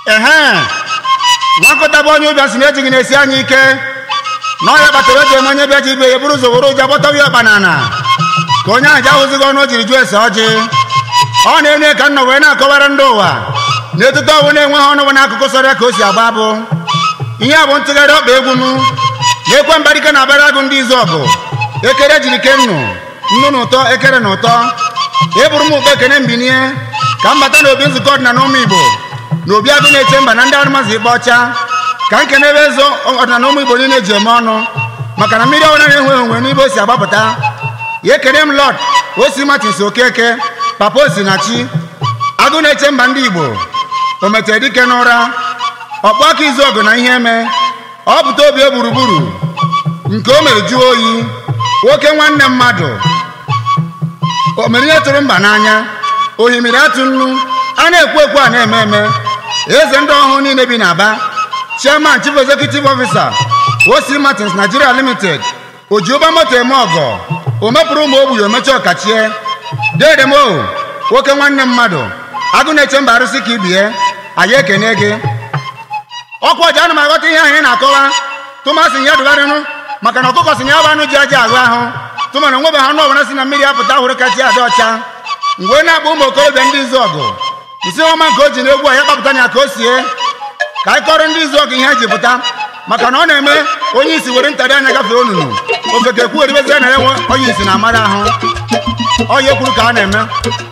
ehe nwakọta bụ onye ụbịa si na ejighị na-esi anya ike na ọya kpatara o ji eme onye bịa ji ibe ya bụrụ ụzọ were ụjọ gbọtawa ya ọkpa n'ala ka onye ahụ ji ahụzighị ọnụ o jiri jụọ ese ọjị ọ na-enye ka nnọ wee na-akọwara ndị ụwa na etuto ọbụ na-enweghị ọnụ bụ n'akụkụ sọrọ ka o si agba abụ ihe a bụ ntụgharị ọkpa egwu nu na-ekwe mbarike na abara agụ ndị izu ọgụ ekere jiri ke nnu nnu na ụtọ ekere na ụtọ eburu m ụkpa ekene mbinie ka m bata n'obi nzukọ ọdịnala ụmụ igbo na obi agụ na-eche mba na ndị arụmazị ịgba ọcha ka m kene ebe ezo ọdịnala ụmụ igbo niile ji eme ọnụ maka na mmiri ọhụrụ na-enwe onwe n'ibe o si agbapụta ya ekene m lọd osi matins okeke papa osinachi agụ na-eche mba ndị igbo o metere dike n'ụra ọkpụ aka izu ọgụ na ihe eme ọ pụta obi e gburugburu nke o mere jụọ oyi nwoke nwanne mmadụ o mere ihe tụrụ mba n'anya ohimiri atụ nnu a na-ekwu ekwu a na-eme eme eze ndị ọhụụ niile bi n'aba chairman chief executive officer osi martins nigeria limited ojiụba moto eme ọgọ o mepụrụ ụmụ ogbenye omecha ọkachie dedemo nwoke nwanne mmadụ agụ na-eche mba arụsị ka ibie anyị ekene gị ọkwa ọja ana m aghọta ihe anyị na-akọwa tụmasị ya dụgharịnụ maka na ọkụkọ si na ya bụ anụ ji aja ahụ ahụ tụmana onwebeghị anụ ọbụla si na mmiri apụta hụrụ kachi adị ọcha mgbe na-akpọ ụmụ okorobịa ndị izu ọgụ nsị ọma nke o ji na egwu a ya kpapụta ya ka o sie ka anyị kọrọ ndị izu ọgụ ihe ji pụta maka na ọ na-eme onye isi were ntarị anya gafee onunu ofeke ekwu eribezie na ya nwe onye isi na amara ahụ ọya ekwuru ka a na-eme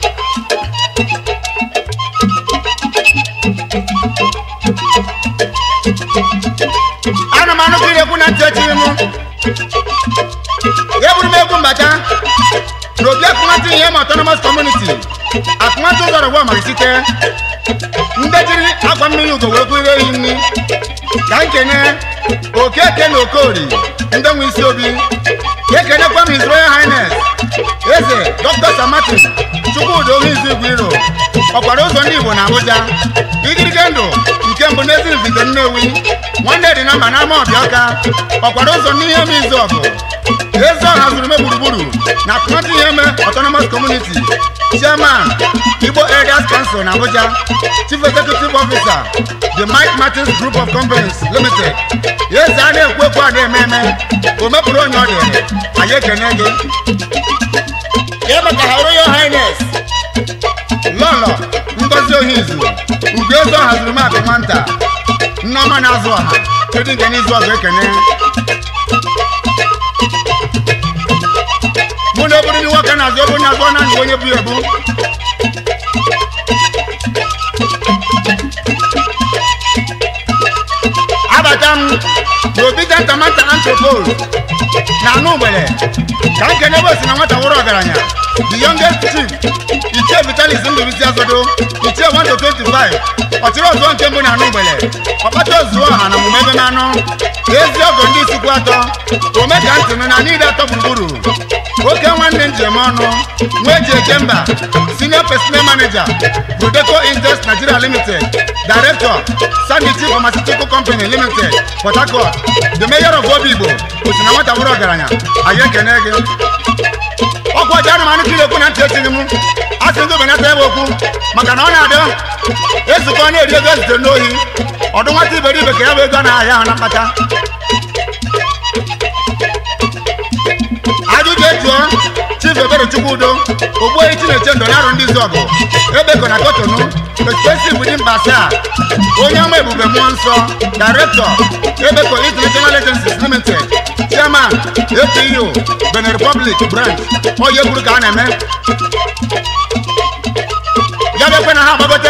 ana m anụ kiri ekwu na ntị echiri m ya bụrụ m egwu mbata na obi akụmatụ ihe ma autonomous community akụmatụ ụzọrọ gwa mara site ndị jiri akwa mmiri ugo wee gụrụ ehi nri ka nkene okeke na okori ndị nwe isi obi ka ekenekwa m his royal highness eze dr sir martin chukwudi ohu izu igwe iro ọkwara ụzọ ndị igbo na abuja igirige ndụ nke mbụ n'ezi mvite nnewi nwanne dị na mba n'ama ọbịaka ọkwara ụzọ n'ihe m izu ọgụ ezi ọha zuru me gburugburu na akụmatụ ihe me autonomous community chairman igbo elders council na abuja chief executive officer the mike martins group of companies limited eze a na-ekwu ekwu a na-eme eme o mepụrụ onye ọ dịrị anyị ekene gị ya maka ha royal highness lọlọ ngozi ohizu ugo eze ọha zuru maka nwata nneọma na-azụ ọha kedu nke n'izu ọzọ ekene mụ na oburu ndị nwoke na-azụ ebu na-azụ ọ na-anyị onye bụ ebu abata m n'obi jantamanta antropol na anụ ugbere ka m kene ebe osi na nwata wụrụ ọgaranya the youngest chief ichie vitalis ndụbisi azodo ichie 1 to 25 ọchịrị ọzọ nke mbụ na anụ ugbere ọkpata ozuo ọha na omume ebe na anụ ezi ọgọ ndị isikwu atọ ome ka ntị nụ na niile atọ gburugburu oke nwanne njem ọnụ nwa eji eje mba senior personnel manager prodeco invest nigeria limited director sanity pharmaceutical company limited port harcourt the mayor of obigbo osi na nwata bụrụ ọgaranya anyị ekene gị ọkwa ọja anụmanụ kiri ekwu na ntị echighị m a sị ndị obenata ebe okwu maka na ọ na-adị ezukọ na-eri ego ezitere n'ohi ọdụ nwata iberibe ka ya bụ ego na-ahịa ahụ na mkpata ajụjụ ejụọ chief ebere chukwudo ogbuehi chineche ndụ na-arụ ndị izu ọgụ ebeko na kotonu expensive within basia onye ọma ebube mmụọ nsọ director ebeko international agencies limited chairman apu benin republic branch onye kwuru ka a na-eme ya bịakwe na ha agbagote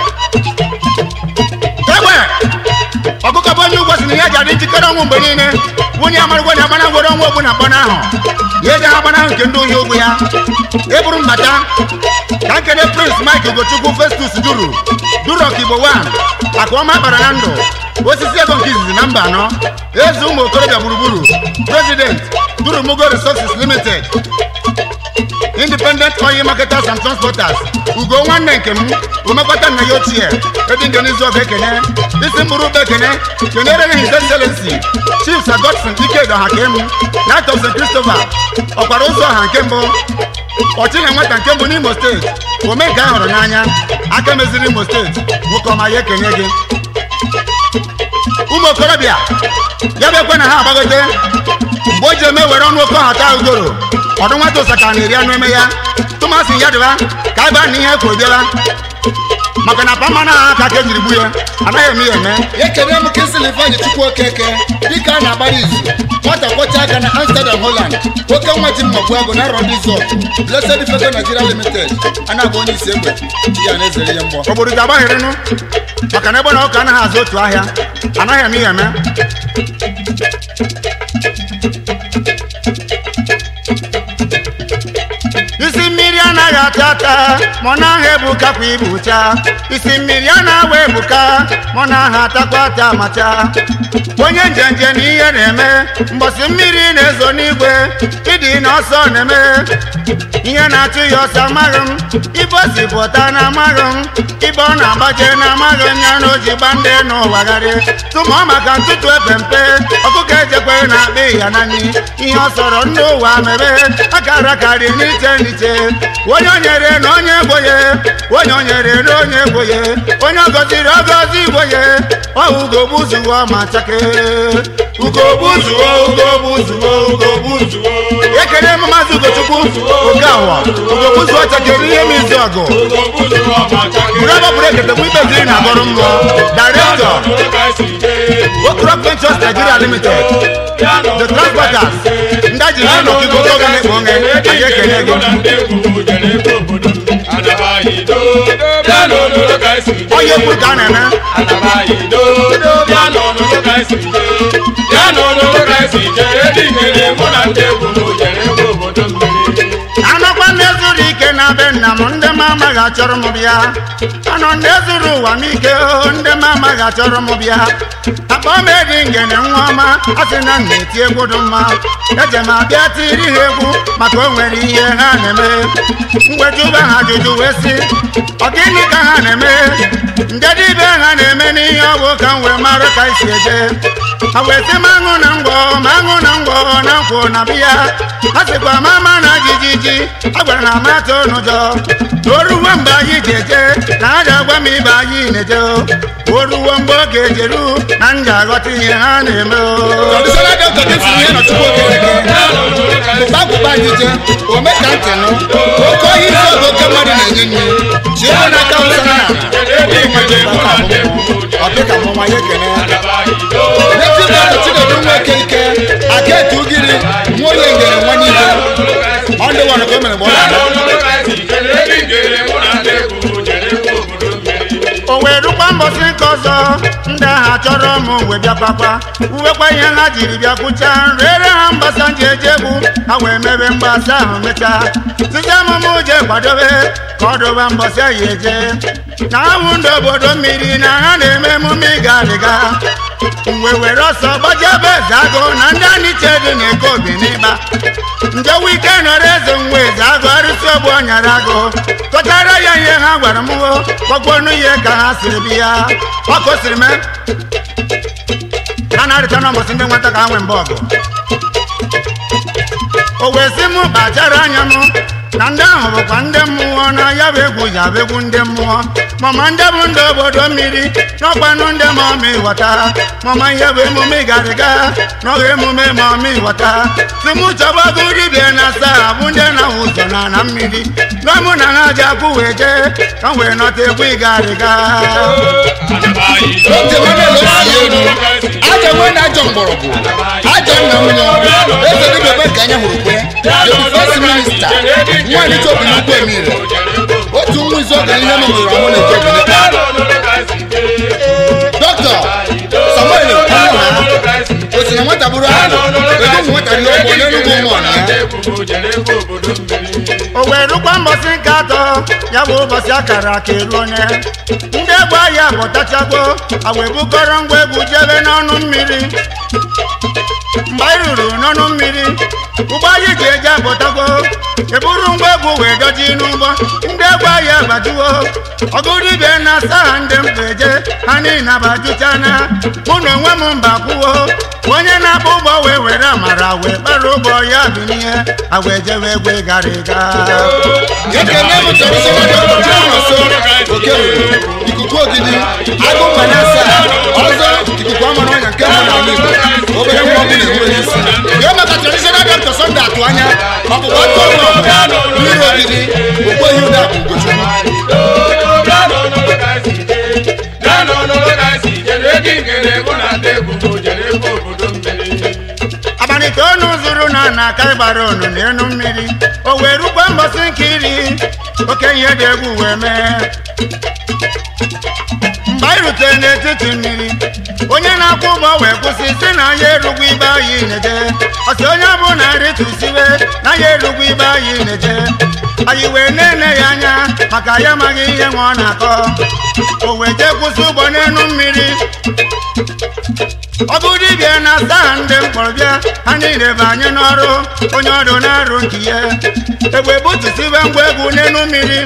egbe ọkụkọ bụ onye ugbo si na ya ji adị njikere ọnwụ mgbe niile nwunye amarụgwo na agbana ngwere ọnwụ ogbu na mkpọna ahụ ya eji ha agbana ahụ nke ndị ohi ogwu ya eburu mbata ka nkene prince mike ugochukwu festus duru duru ọkigbo 1 akụ ọma kpara na ndụ osisi ego nke izizi na mba anọ eze ụmụ okorobịa gburugburu president duru mugo resources limited independent oil marketers and transporters ugo nwanne nke m omekọta nna ya ochie edi nke n'izu ọga ekene isi mkpụrụ ụba ekene kenere ya his excellency chief sir godson ike ọha ka emu night of st christopher ọkwara ụzọ ọha nke mbụ ọchị na nwata nke mbụ n'imo steeti ome nke a hụrụ n'anya aka meziri imo steeti nwoke ọma ya ekenye gị ụmụ okorobịa ya bụ ekwe na ha agbagote mgbe o ji eme were ọnụ oke ọhata ugoro ọdụ nwata ụsaka na-eri anụ eme ya tụmasị ya dịba ka a baa na ihe kwuru bịala maka na pama na aha aka ka ejiri gbu ya anaghị eme ya eme ekene m kinsili ifeanyị chukwu okeke dịka a na-agbara izu nwata kwọcha aka na amsterdam holland oke nwa ji mmagbu agụ na arọ ndị zọ blessed fego nigeria limited a na-agba onye isi egbe ya na-ezere ihe mgbọ obodo ji agbagherenụ maka na ebe na ụka anaghị azụ otu ahịa anaghị eme ya eme isi mmiri anaghị ata ata ma ọ na-aha ebukakwa ibucha isi mmiri a na-awa ebuka ma ọ na-aha atakwa ata amacha onye njenje na ihe na-eme mgbọsị mmiri na-ezo n'igwe ịdị n'ọsọ na-eme ihe na-achụ ya ọsọ amaghị m ibe o si pụta na amaghị m ibe ọ na-agbaje na amaghị m ya na o ji gba ndị n'ụwagharị tụmụọ maka ntụtụ epe mpe ọkụkọ ejekwe na akpị ya na nri ihe ọ sọrọ ndị ụwa mebe akara karị n'iche n'iche onye o nyere na onye gboye onye o nyere na onye gboye onye ọ gọziri ọgọzi igboye ọhụgogbuzuo ma chake ugogbuzuo ugogbuzuo ugogbuzuo ekele m maazị ugochukwu ogawa ugogbuzuo chakere ihe m izu ọgụ buru ebe bụrụ ekete bụ ikpeziri na agọrọ mmụọ directọ okrop ventures nigeria limited the transporters ndị a jiri ụlọ ọkụkọ oge na-ekpo onye anyị ekele gị onye kwuru ka a na-eme anọkwa ndị zuru ike na be nna m ndị m amaghị achọrọ m bịa anọ ndị zuru ụwa m ike o ndị m amaghị achọrọ m bịa akpa m edi ngene nwa ọma a sị na m na-eti egwu dị mma eje m abịa tiri ha egwu maka o nwere ihe ha na-eme mgbejuba ha ajụjụ wee sị ọ gịnị ka ha na-eme nde dibịa ha na-eme n'ihe ọgwụ ka m wee mara ka isi eje ha wee sị m aṅụ na ngwọ ma aṅụ na ngwọ na nkwụ na biya ha sịkwa mama na jijiji a gwara na amata n'ụjọ o ruwo mgbe anyị ji eje na ha ga-agwa m ibe anyị na-eje o ruwo mgbe oge ejeru na m ga-aghọta ihe ha na-eme o traditional doctor kinsili ihe na chukwu okeke bụba bụba anyị je ome ka ntị nụ oke ohi isi oge oke mmadụ na-enye nri ji ego n'aka ụsa na ọdịka mụnwa ya ekene n'etigbe ọdụ chinedu nwa eke ike aka etu ugiri nwa onye ngere nwa niile ọ ndị nwere ka o mere mgbe ọ na-ala o wee rukwa mbọsị nke ọzọ ndị agha chọrọ m wee bịakwakwa uwekwa ihe ha jiri bịa kwụcha rere ha mgbasa nji eje egwu ha wee mebe mgbasa ahụ mechaa site amụmụ je kwadobe ka ọ dụba mbọsị anyị eje na ahụ ndị obodo mmiri na ha na-eme emume ịga adịga mgbe were ọsọ gbajebe eze agụ na ndị aniche dị na-eke obi n'ịgba nje wike nọrọ eze nwa eze agụ arụsị ogbu ọnyara agụ kọtara ya ihe ha gwara m o kpọkpọnụ ihe ka ha siri bi ya ọkụ siri mee ha na-arịta n'ụbọchị ndị nwata ka ha nwee mgbe ọgụ o wee sị m kpachara anya m na ndị ahụ bụkwa ndị mmụọ na ya bụ egwu ya bụ egwu ndị mmụọ mama ndị bụ ndị obodo mmiri n'ọkwanụ ndị ma ọmị ghọta mama ihe bụ emume ịgarịga n'ọghị emume ma ọmị ghọta si m chọba ọgụ dibịa na asaa bụ ndị na-ahụ ụzọ na na mmiri n'ọmụ na ha ji akwụ wee jee ka m wee nọta egwu ịgarịga oge Emmanuel osi elu ajọ nwe na ajọ mgbọrọgwụ ajọ nna nwunye eze dịbịa ebe ka anya hụrụ kwe the first minista nwaanyị chọbi n'ugwu emire otu nwa izu oge ihe memụrụ ọmụ na eje obi dọkịta samuel ọmụha o si na nwata bụrụ ahụ ego ụmụ nwata dị ọgbọ n'enugwu ụmụ ọna ya o wee rukwa mbọsị nke atọ ya bụ ụbọchị akara aka elu onye ndị egwu ahịa pụtachago a wee bukọrọ ngwa egwu jebe n'ọnụ mmiri mgbe anyị ruru n'ọnụ mmiri ụgbọ anyị ji eje apụtago eburu ngwa egwu wee doji n'ụgbọ ndị egwu ahịa gbajuo ọgụ dibịa na asa ha ndị mkpa eje ha niile abajuchana mụ na onwe m mba kwuo onye na-akpọ ụgbọ wee were amara wee kpara ụgbọ ya bụ n'ihe a wee jewe egwu ịgarịga ekene m traditional doctor chibunaso oke ruru ikuku ogidi agụ mmanasa ọzọ ikuku ọma atụ anya ọbụkwa atụ ọbụla mmiri ogidi okweghị ụda bụ ugochukwu abalị itoolu zuru na na aka ịgbara onu n'elu mmiri o wee rukwa mbọsị nkiri oke ihe dị egwu wee mee mgbe anyị rutere n'etiti mmiri onye na-akwụ ụgbọ wee kwụsị si na ya erugwu ibe anyị na-eje ọsị onye bụ na rịtụsiwe na ya erugwu ibe anyị na-eje anyị wee na-ene ya anya maka ya amaghị ihe nwa ọ na-akọ o wee jee kwụsị ụgbọ n'elu mmiri ọ bụ dibịa na asaa ndị mkpọrọ bịa ha niile banye n'ọrụ onye ọrụ na-arụ nke ya egbe butusibe ngwa egwu n'elu mmiri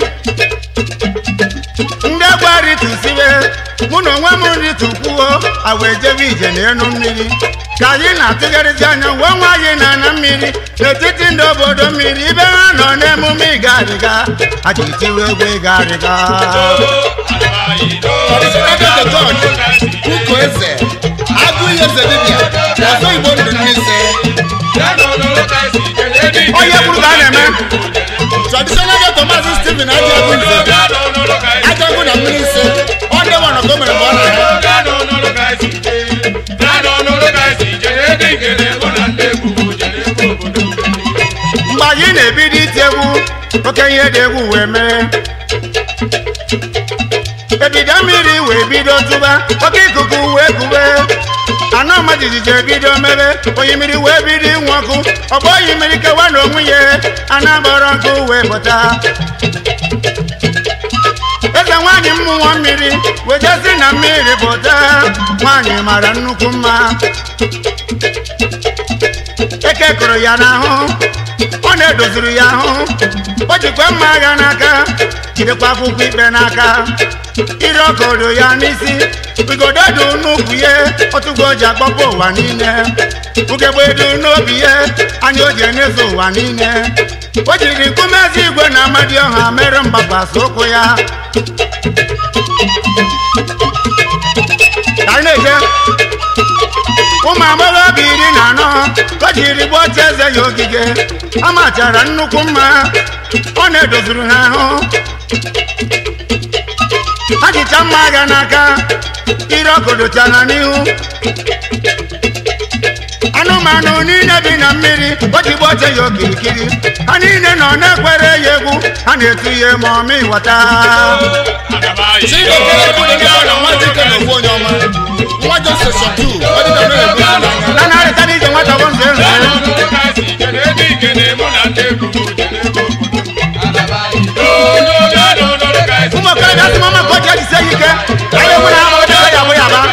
ndị egwu arịtụsibe mụ na onwe m rịtụkwuo agwa ejebe ije n'elu mmiri ka anyị na-atụgharịzi anya wee nwa anyị na ana mmiri n'etiti ndị obodo mmiri ibe ha nọ n'emume ịga arịga a ji tiwe egwu ịga arịga Traditional Dr. George Uko Eze Agụ ihe eze dibịa ọzọ Igbo ndụ ndị ise onye kwuru ka a na-eme Traditional Dr. Maazị Stephen Ajagu Nze Ajagu na mmiri ise ọ ndị nwana ka o mere mgbe ọ na-ha mgbe anyị na-ebido iti egwu oke ihe dị egwu wee mee ebido mmiri wee bido tụba oke ikuku wee kube anọ ọma jijiji ebido mebe oyi mmiri wee bido ịnwụ ọkụ ọgbọ oyi mmiri kewa na onwe ya ana gbọrọ nkụ wee pụta eze nwaanyị mmụọ mmiri wejezi na mmiri pụta nwaanyị mara nnukwu mma eke kụrụ ya n'ahụ ọ na-edoziri ya ahụ o jikwa mma agha n'aka jidekwa akwụkwọ ikpe n'aka ire ọkọdo ya n'isi igodo dị n'ukwu ya otugo o ji akpọpụ ụwa niile ugegbe dị n'obi ya anya o ji enyezo ụwa niile o jiri nkume ezi igwe na amadioha mere mgbakwasị ụkwụ ya ka anyị na-eje ụmụ agbọghọbịa iri na anọ o jiri gbuo oche eze ya ogige a machara nnukwu mma ọ na-edoziri ha ahụ ha jicha mma agha n'aka ire ọkọdochara n'ihu anụmanụ niile bi na mmiri o ji gbuo oche ya okirikiri ha niile nọ na-ekwere ya egwu ha na-etu ihe ma ọmị ghọta Chibuokere Ekwude ndị ọ na nwa dike na ofu onye ọma nwa Joseph Shotu ọ dịka mere egwu n'anya na narịta n'ije nwata bụ nze nze ụmụ okorobịa sị mama ka o ji ejisie ya ike anyị enwere ha ma o jebe ya bụ ya ba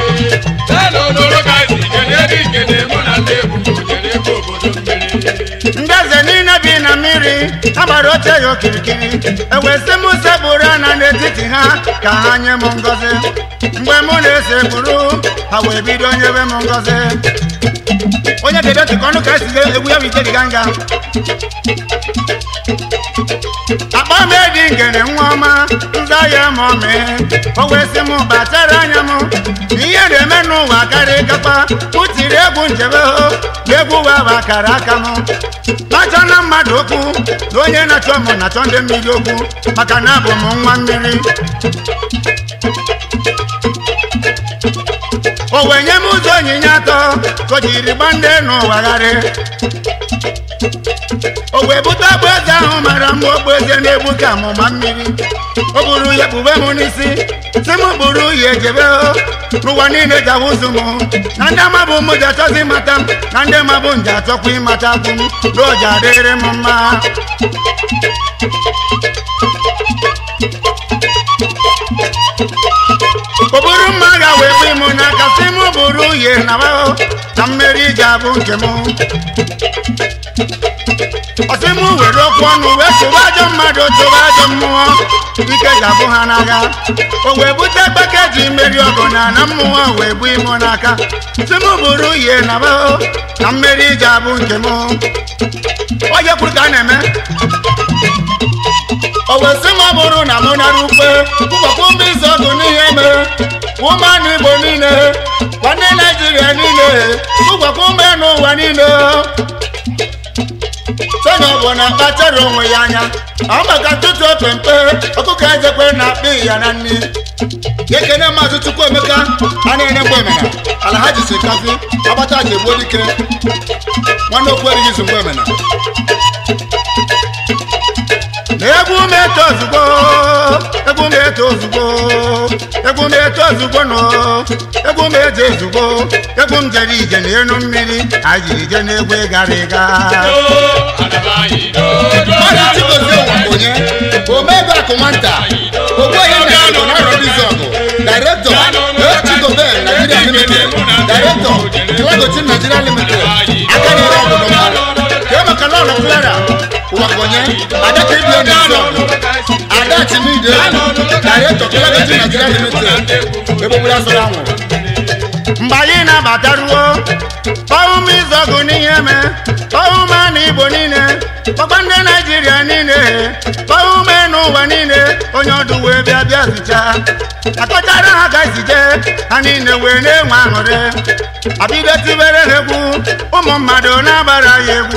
ndị eze niile bi na mmiri ha gbara oche ya okirikiri ewesị m sekpụrụ ana n'etiti ha ka ha nye m ngọzi mgbe mụ na-esekpụrụ ha wee bido nyebe m ngọzi onye kedu ntị ka ọnụ ka esi egwu ya bụ ike dịga nga akpa m edi ngene nwa ọma nza ya ma ọ mee o wee sị m batara anya m na ihe na-eme n'ụwa karịa kakpa kụtiri egwu njebe ho na egwu wa bụ akara aka m na-achọ na mmadụ okwu na onye na-achọ m na-achọ ndị mmiri okwu maka na abụ m nwa mmiri o wee nye m ụzọ onyinye atọ ka o jiri gba ndị n'ụwagharị o wee bute ogbu eze ahụ mara mma ogbu eze na-egbu ka amụma mmiri o buru ya kpube m n'isi si m buru ya ejebe o n'ụwa niile ji ahụzụ m na ndị amabụ m ji achọzi ịmata m na ndị mabụ m ji achọkwa ịmata kwụ m na o ji adịrị m mma o buru mma agha wee bụ m n'aka si m buru uhie na ahụ na mmeri ji abụ nke m ọsị m were okwu ọnụ wee tụba ajọ mmadụ tụba ajọ mmụọ ike ji abụ ha n'agha o wee bute gbake ji mmeri ọgụ na na mmụọ wee bụ imo n'aka si m buru uhie na ahụ na mmeri ji abụ nke m onye kwuru ka a na-eme o wee sị m ọ bụrụ na mụ nara ukwe ụbọchị mba izu ọgụ n'ihe mere ụmụanụ igbo niile kwa ndị naijiria niile ụbọchị mba n'ụwa niile onye ọbụla kpachara onwe ya anya ọ maka ntụtụ opempe ọkụkọ ezekwe na-akpị ya na nri ekene maazị chukwuemeka a na-enye mgbe emena ala ha jisi kafi agbata ji egbuo dike nwanne okwu erighị izu mgbe emena egwu m eto ozugbo egwu m eto ozugbo egwu m eto ozugbo nọ egwu m eje ozugbo egwu m jere ije n'elu mmiri anyị jiri je n'egwu ịgara ịga mmadụ chigozie onye omebe akụ nwata ogbuehi na igbo na arọdizọgụ directọ echigobe nigeria limited directọ kilagochi nigeria limited aka na-ere obodo mmadụ kee maka lọlọ clara ụwakonye adaka ibie n'izọgụ ada chimide directọ kilagochi nigeria limited egbogbo asọrọ anwụrụ mgbe anyị na-abataruo kpọụm izọgụ n'ihe me kpọụm na igbo niile kpọkwa ndị naijiria niile kpọụm n'ụwa niile onye ọdụ wee bịa bịa zicha akọchara ha ka zije ha niile wee na-enwe aṅụrị abido tibere ha egwu ụmụ mmadụ na-agbara ya egwu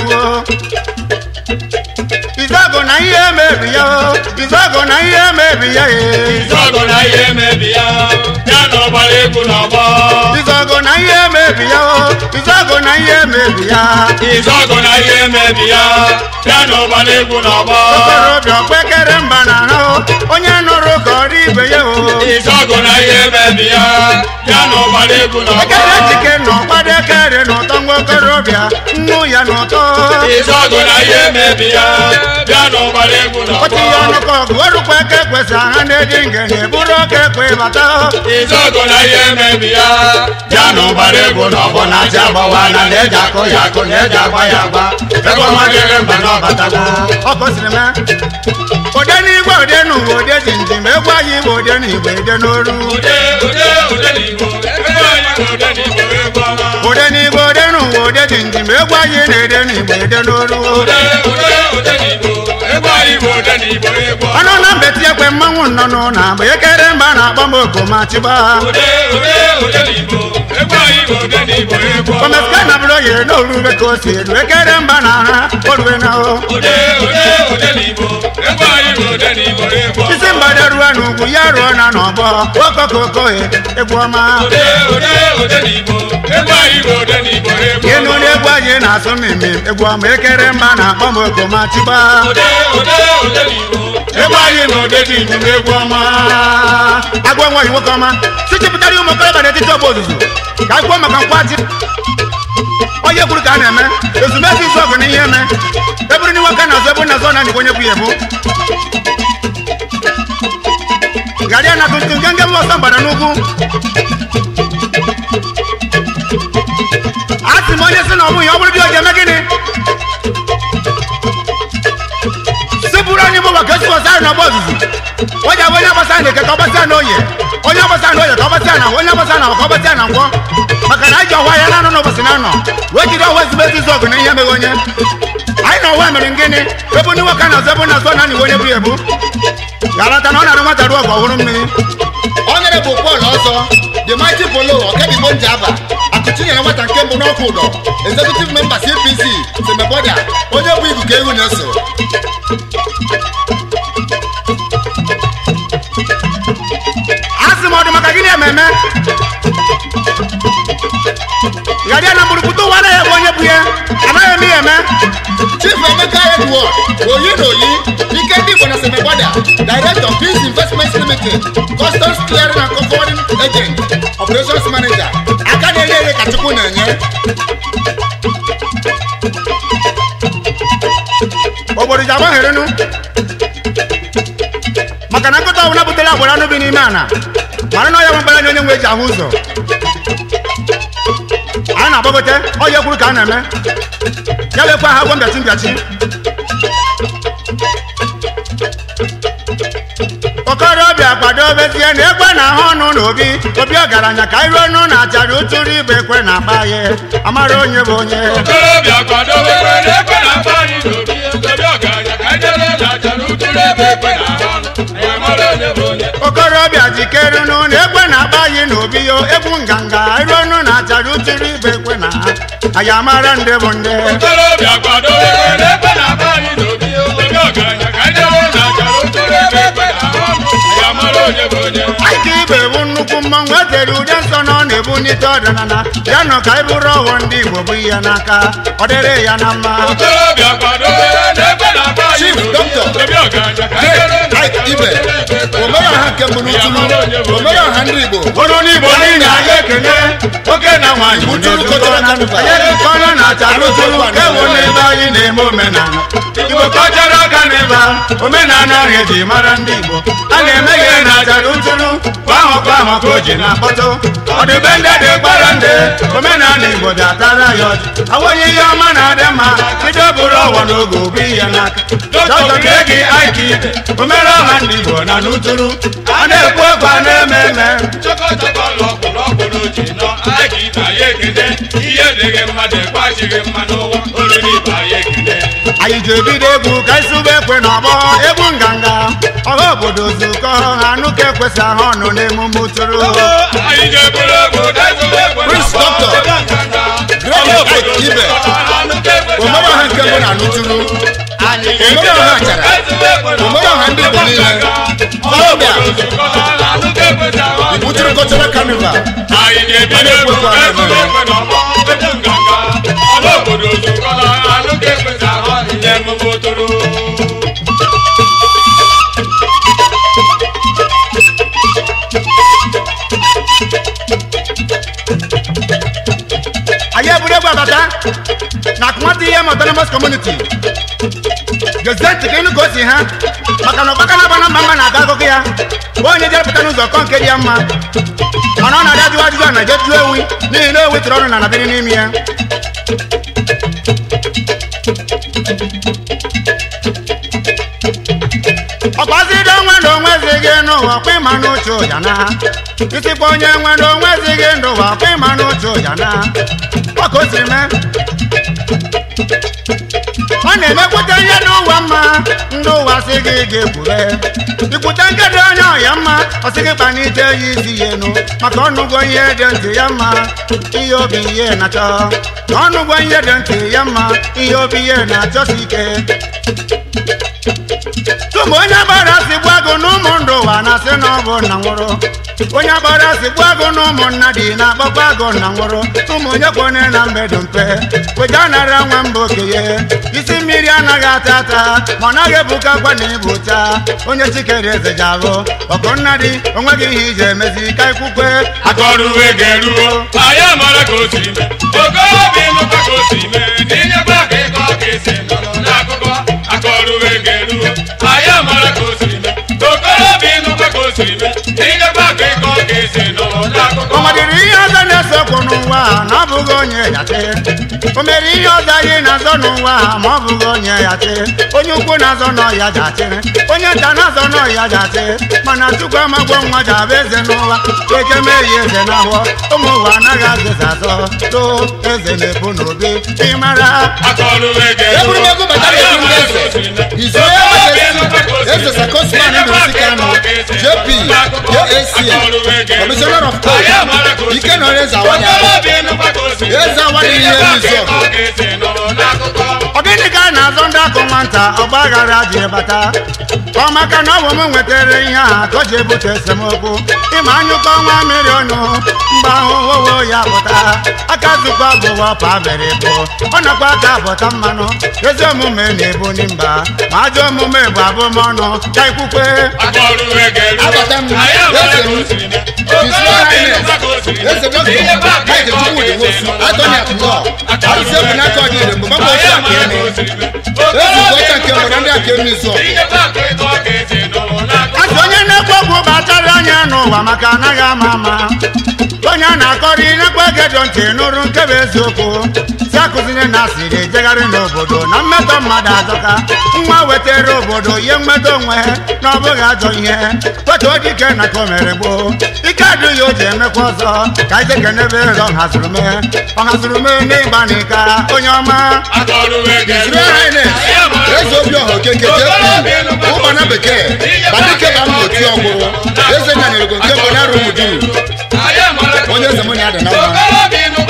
izọgụ na ihe mebi ya izọgụ na ihe mebi ya ee Izọgụ na ihe mebi ya, ya na ọgbara egwu n'ọgbọ. Izọgụ na ihe mebi ya o, izọgụ na ihe mebi ya. Izọgụ na ihe mebi ya, ya na ọgbara egwu n'ọgbọ. Okorobịa okpekere mba na ahụ, onye nụrụ ka ọrụ ibe ya o. Izọgụ na ihe mebi ya, ya na ọgbara egwu n'ọgbọ. Ekere jike nọ gbado ekere n'ụtọ nwa okorobịa, nnu ya n'ụtọ. Izọgụ na ihe mebi ya, ya na ọgbara egwu Otu ya n'ọgbọ. ọnụ ka ọgụ orukwa eke kwesị aha na-eji ngene bụrụ oke ekwe bata. Izọgụ na ihe mebi ya, ya na ọgbara egwu n'ọgbọ na-achị agbawa na na-eji akụ ya akụ na-eji agba ya agba. Ebe ọma dịrị mba na ọbatago. Ọ gosiri m ode n'igwe ode n'ụwa ode ji njem egwu anyị bụ ode n'igwe ode n'oru. Ude, ude, ude n'Igbo, ebe anyị bụ ude n'Igbo, egwu ọma. Ode n'igwe ode n'ụwa ode ji njem egwu anyị na-ede n'igwe ede n'oru. Ude, ude, ude n'Igbo, ebe anyị bụ ude n'Igbo, egwu ọma. ọnụ na mbeti ekwe mmanwụ nnọnụ na agba ekere mba na-akpọ m okoma chiba Ude, ude, ude n'Igbo, ebe anyị bụ ude n'Igbo, egwu ọma. omeska na bụrụ oye n'orube ka o si elu ekere mba na ha orue na o Ude, ude, ude n'Igbo, ebe anyị bụ ude n'Igbo, egwu ọma. isi mgbada ruo n'ugwu ya ruo na n'ọgbọ okokokohe egwu ọma Ude, ude, ude n'Igbo, ebe anyị bụ ude n'Igbo, egwu ịnụ ọma. n'egwu anyị na-asụ mmemme egwu ọma ekere mba na-akpọ m okoma chiba Ude, ude, ude n'Igbo, egwu anyị na ode dị njem egwu ọma agwa nwaanyị nwoke ọma tichipụtara ụmụ okorobịa n'etiti ọgba ozuzu ka anyị kwuo maka nkwachi onye kwuru ka a na-eme ezumezu izu ọgụ na ihe eme eburu ndị nwoke na-azụ ebu na-azụ na ndịkwa onye bụ ya ebu garia na tuntun genge m ọsọ mgbada n'ugwu a sị m onye si na ọmụ ya ọ bụrụ dị oji eme gịnị sipụrụ anyị bụ maka esi ọsọ na ọgba ozuzu o ji abụ onye agbasa na eke ka ọ gbasịa na oye onye agbasa na oye ka ọ gbasịa na onye agbasa na ka ọ gbasịa na nkwọ maka na anyị ji ọwa ya na-anọ n'ụbọchị na anọ wee jiri ọwa ezigbo ezi izu ọgụ na ihe meghe onye anyị na ọwa mere gịnị ebu ndị nwoke na-azụ ebu na-azụ na n'iwe onye bụ ya ebu ga-alata na ọ na-arụ nwata ruo ọgụ ọhụrụ mmiri onyere bụ pọl ọzọ the mighty polo ọkebigbo njaba akụchinyere nwata nke mbụ n'ọkụ ụdọ executive member cpc semeboda onye bụ igu ka ehu na-eso a sị m ọ dị maka gịnị ememe garia na mgburugbute ụwa anaghị ebe onye bụ ya anaghị eme ya eme chief emeka edward oyi na oyi ike ndị igbo na semeboda director peace investments limited customs clearing and forwarding agent operations manager aka na-enye ere ka chukwu na-enye obodo ji agbagherenu maka na nkụta ọbụla butere agbara anụ bi n'ime ana mara na ọya nwe mkpara onye nwe eji ahụ ụzọ anyị na-agbagote ọya kwuru ka a na-eme ya lekwa ha gwa mbịachi mbịachi okorobịa kwadobezie na ekwe na ahụ ọnụ na obi obi ọgaranya ka iru ọnụ na achara ụtụrụ ibe ekwe na akpa ya amara onye bụ onye Okorobịa kwadobe ekwe na ekwe na-akpa anyị n'obi, obi ọgaranya ka anyị jere n'aja n'ụtụrụ ebe ekwe na-ahụ ọnụ. Wee mara okorobịa okorobịa jikere nụ na egbe na-akpa anyị n'obi yo egwu nganga iru ọnụ na na-achara uchiri ibe ekwe na anyị amara ndị bụ ndị okorobịa kwado ekwe n'ekwe na-aba anyị n'obi obi ọgaranya ka ndị ọrụ na-achara ụtụrụ ebe ekwe na ọnụ ya mara onye bụ onye anyị ka ibe bụ nnukwu mmọnwụ etere ude nsọ na ọ na-ebunite ọdịnala ya nọ ka anyị bụrụ ọghọ ndị igbo bụ ihe n'aka ọ dịrị ya na mma okorobịa kwado ekwe n'ekwe na-aba anyị Chief n'obi Doctor. obi ọgaranya ka ndị Great ọrụ Mike Ibe omere ọha nke mbụ n'utulu omere ọha ndị Igbo bụrụ n'igbo niile anyị ekene oke na nwaanyị bụ Utulu n'ezukọ Cultural na- Carnival. anyị ejikọrọ na achara ụtụrụ ewu n'ebe anyị na-eme omenala igbo kọchara ọka n'ebe a, omenala ahụ eji mara ndị igbo a na-eme ihe na achara ụtụrụ kwa ahụ kwa ahụ ka o ji na-akpọtụ ọdịbe ndị dị gbara ndị omenala igbo dị atara ya ọjị awonye ihe ọma na-adị mma bido bụrụ ọwa n'oge obi ya n'aka dọkịta ka gị aiki omere ọha ndị igbo na n'ụtụrụ a na-ekwu okwu a na-eme eme chọkọchọkọ lọkpụ lọkpụ n'oji nọ anyị ka ibe anyị ekene ihe dịghị mmadụ ekwachighị mma n'ụwa olu n'ibe anyị ekene anyị ji ebido egwu ka anyị sụba ekwe n'ọgbọ egwu nganga ọha obodo zukọ ha nụka ekwesị ahụ ọnụ n'emume ụtụrụ anyị ga-eburu egwu dezụwa egwu Prince Doctor. Great Mike Ibe omere ọha nke mbụ na n'utulu omere ọha achara omere ọha ndị Igbo niile ọbịa Utulu Cultural Carnival anyị ga-ebido egwu dezụwa egwu n'ọgbọ egwu nganga ọla obodo zukọrọ anụ ka ekwesị ahụ nye emume ụtụrụ anyị eburu egwu abata na akụmatụ ihe autonomous community gezie ntị ka ịnụ ka o si ha maka na ọgbaka na-aba na mba mma na-aga akụkọ ya bụ onye jerepụta n'ụzọ kọ nke dị ya mma mana ọ na-adị ajụjụ ajụjụ a na-eje jụọ ewi n'ihi na ewi tụrụ ọnụ na nabịrị n'ime ya ọkwazido onwe na onwe zighị n'ụwa kwa ịma n'uche ụja na isikwa onye nwe na onwe zighị n'ụwa kwa ịma n'uche ụja na ọka o si mee ọ na-emekwute ihe n'ụwa mma ndị ụwa sị gị ga-ekwure ikwute nkedo onye ọya mma ọ sị gị kpanite ya isi ya enu maka ọnụgwọ ihe dị ntị ya mma ihe obi ihe na-achọ na ọnụgwọ ihe dị ntị ya mma ihe obi ihe na-achọsi ike tupu onye gbara si gbuo agụ n'ụmụ ndụ ụwa na-asị na ọ bụ nna nwụrụ onye gbara si gbuo agụ n'ụmụ nna dị na-akpọkwa agụ nna nwụrụ ụmụ onye kwone na mbedo mpe wega nara nwa mba okenye isi mmiri anaghị ata ata ma ọ naghị ebukakwa na ịbụcha onye chikere eze ji ahụ ọkụ nna dị onweghị ihe iji emezi ka ikwukwe akọrùwé gẹ̀rúwó ayé àmọ́lá kò sí mẹ́ ogóbì nùkọ́ kò sí mẹ́ níyàgbá kíkọ́ kìsì nọ̀nà lákòókò akọrùwé gẹ̀rúwó ayé àmọ́lá kò sí mẹ́ ogóbì nùkọ́ kò sí mẹ́ níyàgbá kíkọ́ kìsì nọ̀nà lákòókò. o nwedịrị ihe ọzọ na-esokwu n'ụwa a na ọ bụghị onye yachi o mere ihe ọzọ anyị na-azọ n'ụwa a ma ọ bụghị onye yachi onye ukwu na-azọ n'ọya jachịrị onye nta na-azọ n'ọya jachị mana chukwu amagwọ nwa ji abụ eze n'ụwa eje mee ya eze n'ahụọ ụmụ ụwa anaghị azụza azọ too eze na-ebu n'obi ịmara akọrùwé gẹ̀rúwó eburu m ego bata ayé na-ekwu ndị àmọ́lá kò sí eze mẹ́ His Royal Majesty eze sakosman ndụsikano jp jac commissioner of court ike na onye eze awanya eze awanya ihe rizọt ọ gịnị ka a na-azọ ndị akụ nwata ọgba aghara ji bata ọ maka na ọ bụ m nwetara ihe a ka o ji ebute esemokwu ịma anyụkọ nwa mmiri ọnụ mgbe ahụ wowo ya pụta aka zụkwa gụwa pabere bụ ọ nakwa aka pụta mmanụ ezi omume na-ebu n'mba ma ajọ omume bụ abụmọnụ ka ikwukwe abata m eze m His Royal Highness eze dọkịta Mike Chukwudi Nwosu Attorney at Law arụsị ebu n'aka ọdịire mgbe mgbe otu aka eme ezi ọcha nke mbụ na ndị aka eme izu Asị onye na-ekwu okwu kpachara anya n'ụwa maka anaghị ama ama onye a na-akọrọ inekwa gedo ntị nụrụ nke bụ eziokwu si akụzinye na asịrị ejegharị n'obodo na mmetọ mmadụ azọka nwa wetara obodo ihe mmetọ onwe na ọ bụghị ajọ ihe kwetuo dike na ka o mere gboo ike adịghị o ji emekwa ọzọ ka ije kenebe ọ hazụrụ mee ọ hazụrụ mee n'ịgba n'ịka onye ọma His Royal Highness eze obiọha okeke jp ụgbana bekee badike ba m otu ọgwụrụ eze nyanyerego nke bụ na arụ muduru onye eze m na-ada na mma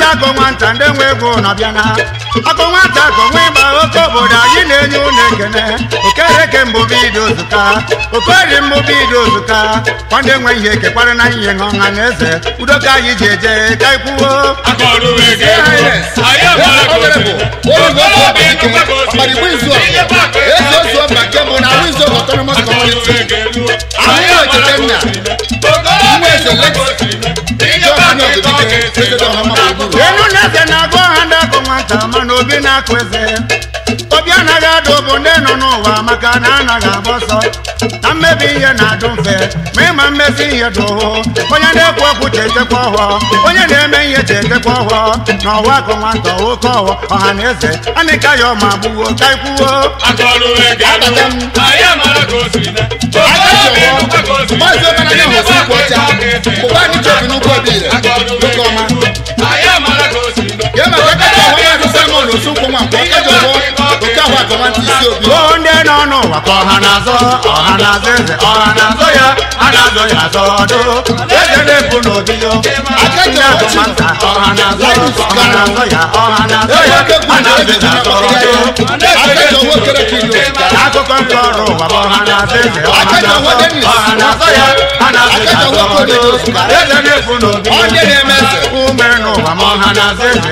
akụ nwata ndị nwe ego na-abịa na akụ nwata akụ nwe ịgba oke obodo anyị na-enye unu ekene okereke mbụ bido zụta okori mbụ bido zụta kwande nwe ihe ekekwara na ihe ọha na eze udo ka anyị ji eje ka ikwuo akọrụ ege anyị amara ka o siri okorobịa ịnụkwa ka o siri inyekwa aka eze ozu ọba nke bụ na wizo autonomous community anyị amara ka o siri okorobịa ịnụkwa ka o siri inyekwa aka ịkọ ka esi n'akụkọ enu na eze na-agụ ọha ndị akụ nwata mana obi na-akụ eze obi anaghị adụ bụ ndị nọ n'ụwa maka na anaghị agba ọsọ na mmebi ihe na-adụ mfe ma ịma mmezi ihe dị ụhụ onye na-ekwu okwu chetekwa ọhụọ onye na-eme ihe chetekwa ọhụọ na ọwa akụ nwata oke ọhụọ ọha na eze anịka ya ọma gbuwo ka ikwuo akọrụ ege anyị amara ka o siri okorobịa ịnụkwa ka o siri maazị ọkananya inyekwa hụsi aka ikwu ọcha ịkọ ka esi bụkwa anyị chọbi n'ụkwụ obi ire akọrụ nwoke ọma anyị amara ka o siri ya maka aka ọhụrụ maazị simon osunkwu nwa mkpọ aka ọhụrụ oke ahụ akọmantị isi obi Gboo ndị nọ n'ụwa ka ọha na-azọ ọha na-azọ eze ọha na-azọ ya a na-azọ ya azọ ọdụ eze na-ebu n'obi yo aka ji ndị ọchị agụmanta ọha na-azọ ọha na-azọ ya ọha na-azọ ya eke a kwuru na-azọ ebe ji ya na azọ akpọrọ ya ọdụ aka ji ọhụrụ okere ka ido akụkọ nke ọrụ ụwa bụ ọha na-azọ eze ọha Aka ji na-azọ ọhụrụ Dennis. ọha na-azọ ya a na-azọ ya Aka ji azọ ọhụrụ ọdụ Okoye. eze na-ebu n'obi yo onye na-eme eze ume n'ụwa ma ọha na-azọ eze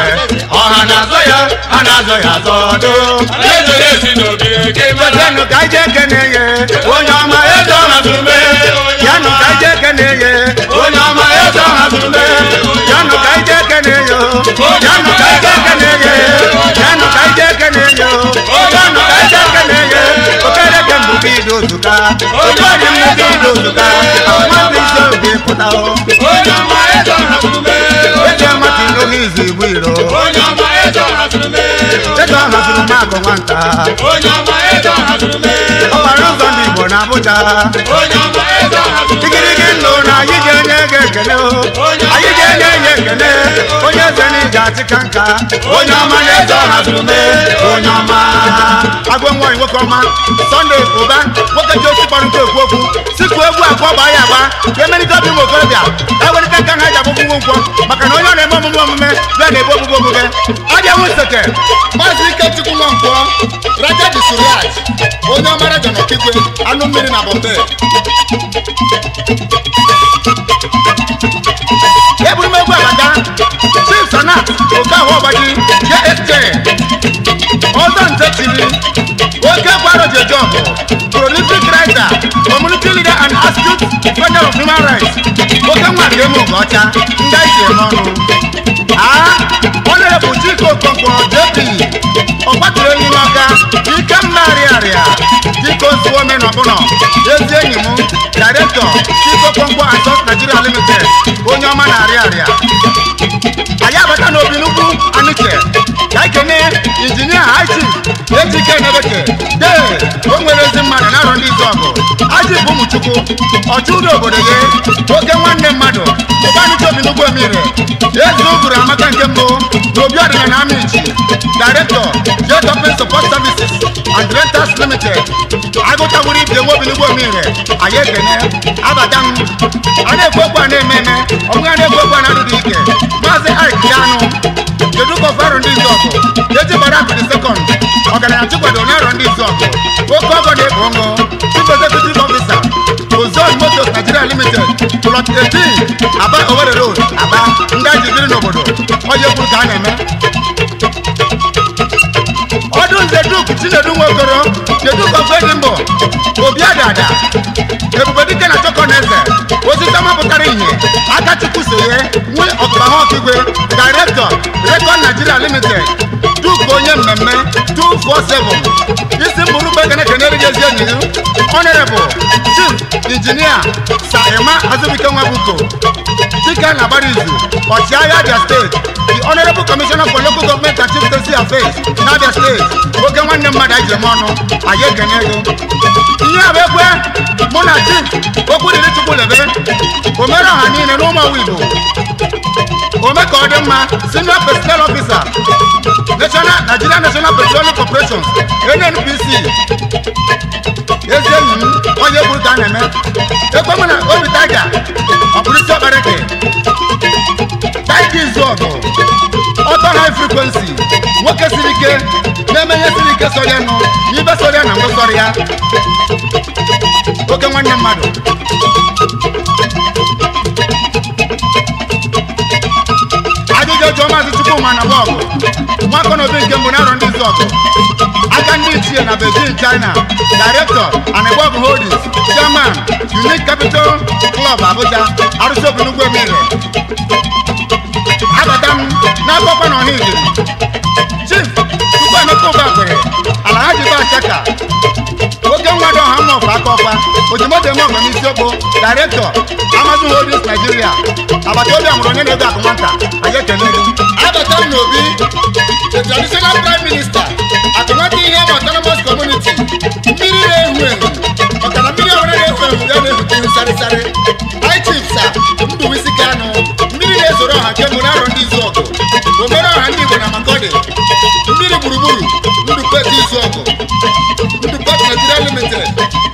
ọha na-azọ ya a na-azọ ya azọ ọdụ eze na-esi n'obi eke mara yanụ ka ije kene ye onye ọma eze ọha zuru mee yanụ ka ije kene ye onye ọma eze ọha zuru mee yanụ ka ije kene ye yanụ ka ije kene ye yanụ ka ije kene ye yanụ ka ije kene ye okere ke mbụ bido zuka okere mbụ bido zuka mmadụ isi obi pụta o onye ọma eze ọha zuru mee eji amati n'oge izu igbu iro onye ọma eze ọha zuru mee eze ọha zuru makụ nwanta onye ọma eze ọha zuru mee ọgbara ụzọ ndị igbo na abụja onye ọma eze ọha zuru mee igirigi ndụ na anyị ga-enye gị ekele o anyị ga-enye ya ekele onye eze na ije achịka nka onye ọma na-eze ọha zuru mee onye ọma agwọ nwaanyị nwoke ọma sọnde ụba nwoke ji osi kpọrọ nke ekwu okwu sikwu egwu akọ gbaa ya agba ka emelite obi ụmụ okorobịa ka e welite aka ha ji agbụgbụ nkwọ maka na onye ọ na-eme omume omume bịa na-ebu ogbugbo omume abịa nwe nseke maazị ikechukwu nwa mkpọ raja dị suriaj onye ọmara jọnọkigwe anụ mmiri na bọmbe eburu m egwu abata chief sanat okahụ ọgbaji jst ọzọ nze tiri oke gwaro jejọbụ prolific writer community leader and astute defender of human rights oke nwa nke eme oge ọcha ndị anyị si eme ọnụ aa ọnọrebụ chike okonkwo jp ọgbatụrụ enyi n'ọka ike mma arịarịa dịka ozuo ome n'ọbụnọ ezi enyi m directọ chike okonkwo asọs nigeria limited onye ọma na-arịa arịa anyị abata n'obi n'ugwu anụche ka anyị kene injinia hachi ejike nebeke dee o nwere ezi mmadụ na arọ ndị izu ọgụ aji bụ ụmụchukwu ọchụ ụlọ obodo ya oke nwanne mmadụ ụbanụche obi n'ugwu emire eze ụgụrụ amaka nke mbụ na obi ọdịnala amichi directọ jetopin support services and rentals limited agụtagburu ibe nwe obi n'ugwu emire anyị ekene abata m a na-ekwu okwu a na-eme eme ọbụghị a na-ekwu okwu a na-adịghị ike maazị ike yanụ kedu ka ọfọ arụ ndị izu ọgụ eji gbara apịrị sekọnd ọgaranya chikwado onye arụ ndị izu ọgụ oke ọgọ na-ekpo ọṅụ chief executive officer ozon motos nigeria limited plot 18 aba owere road aba ndị anyị ji biri n'obodo onye kwuru ka a na-eme ọdụ nze duk chinedu nwokoro keduk of edimbo obi adada ebube dike na chọkọneze osisi mapụtara ihe akachukwu soye nwe ọkpahọkigwe directọ rekọd nigeria limited duk onye mmemme 247 isi mbụrụ gbe ekene kenere gị ezi enyi gị honorable chief injinia saima azubike nwabuko dike na agbarizu ọchịagha abia steeti the honorable commissioner for local government and chieftaincy affairs n'abia steeti oke nwanne mmadụ anyị jem ọnụ anyị ekene ego ihe a bụ ekwe mụ na chief okwu dịrị chukwu lebe omere ọha niile n'ụmụ ọwa igbo ome ka ọ dị mma senior personnel officer national nigeria national petroleum corporation nnpc ezi enyi m onye kwuru ka a na-eme ekwe mụ na obi taiga ọ bụrụ isi ọkpareke taiga izu ọgụ ọtọ high frequency nwoke siri ike na-eme ihe siri ike sọrọ ya nụ n'ibe sọrọ ya na mgbe sọrọ ya oke nwanne mmadụ ajụjụ jụọ maazị chukwuma na bọọgụ nwakọ na obi nke mbụ na arọ ndị izu ọgụ aka ndị ichie na beijing china director anibog holdings chairman unique capital club abuja arụsị obi n'ugwu emire abata m n'akọkwa na ọha ijiri chief chukwuemeka ụbakwere ala ha jibe achaka oke nwado ọha mmọfụ aka ọkwa ojimoto eme ọgọ n'isi okpo director amazon holdings nigeria agbata obi amụrụ onye na-ego akụ nwata anyị ekele gị abata m n'obi the traditional prime minister akụnwata ihe ma autonomous community mmiri na-ehu ehu maka na mmiri ọbụla na-efu ehu ya na-ehute ihu sarịsarị high chief sa ndụwisi kanụ mmiri na-ezoro ọha nke mbụ n'arọ ndị izu ọgụ omere ọha ndị igbo na makọdị mmiri gburugburu ndụpet izu ọgụ ndụpet nigeria limited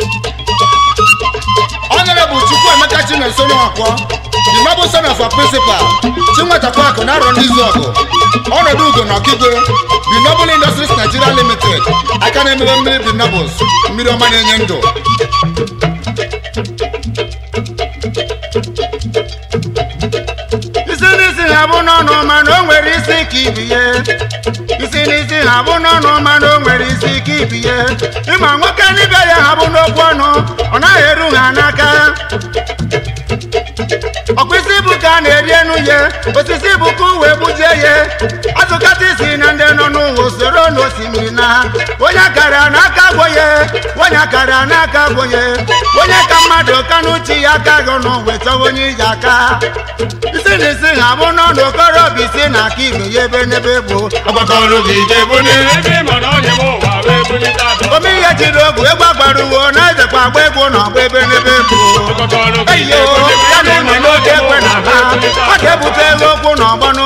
honorable chukwuemeka chimeso nwakwọ the noble son of our principal chinwetakwa akụ na arọ ndị izu ọgụ ọnọdụ ugo na ọkigwe the noble industries nigeria limited aka na-emebe mmiri the nobles mmiri ọma na-enye ndụ isi n'isi ha bụ n'ọnụ mana o nwere isi ka ibiye isi n'isi ha bụ n'ọnụ mana o nwere isi ka ibiye ịma nwoke n'ibe ya ha bụ n'okwu ọnụ ọ naghị eru ha n'aka ọkwa isi bụ ka a na-eri enu ye osisi bụ ka uwe gbujie ye azụkata isi na ndị nọ n'ụwa usoro n'osimiri na onye akara n'aka agwọye onye akara n'aka agwọye onye ka mmadụ ka n'uche ya aka gị ọnụ wetawa onye iji aka isi na isi ha bụ n'ọnụ okorobịa isi na aka ibe ya ebe n'ebe bụ Agbakọrọ gị ga-ebuli ebe ị ma na onye m ụwa wee bulite atọ. ome ihe jiri ogwu egwu agbara uwe na ejekwa agba egwu na ọgba ebe n'ebe bụ Agbakọrọ gị eyo ga-ebuli ya na ebe ị enwe ma na n'oge onye m ekwe na ụwa ha wee bulite ọ atọ. ga-ebute ego okwu na ọgbọ